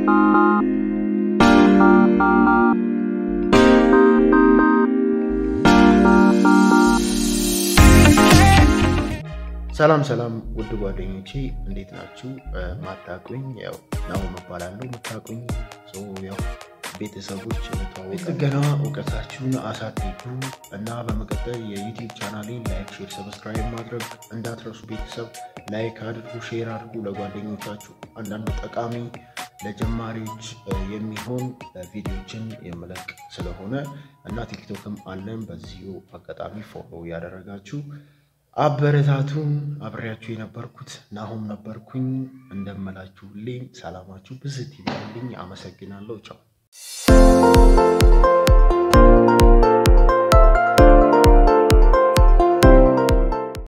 ሰላም ሰላም ውድ ጓደኞቼ እንዴት ናችሁ? ማታቁኝ ያው ናሆም እባላለሁ። የምታቁኝ ያው ቤተሰቦች እንተዋወቅ። ጥገና እውቀታችሁን አሳድጉ እና በመቀጠል የዩቲዩብ ቻናሌን ላይክ፣ ሼር፣ ሰብስክራይብ ማድረግ እንዳትረሱ። ቤተሰብ ላይክ አድርጉ፣ ሼር አድርጉ ለጓደኞቻችሁ። አንዳንድ ጠቃሚ ለጀማሪዎች የሚሆን ቪዲዮችን የምለቅ ስለሆነ እና ቲክቶክም አለን። በዚሁ አጋጣሚ ፎሎ ያደረጋችሁ አበረታቱን። አብሬያችሁ የነበርኩት ናሆም ነበርኩኝ። እንደምላችሁልኝ ሰላማችሁ ብዝት ይበልልኝ። አመሰግናለሁ። ቻው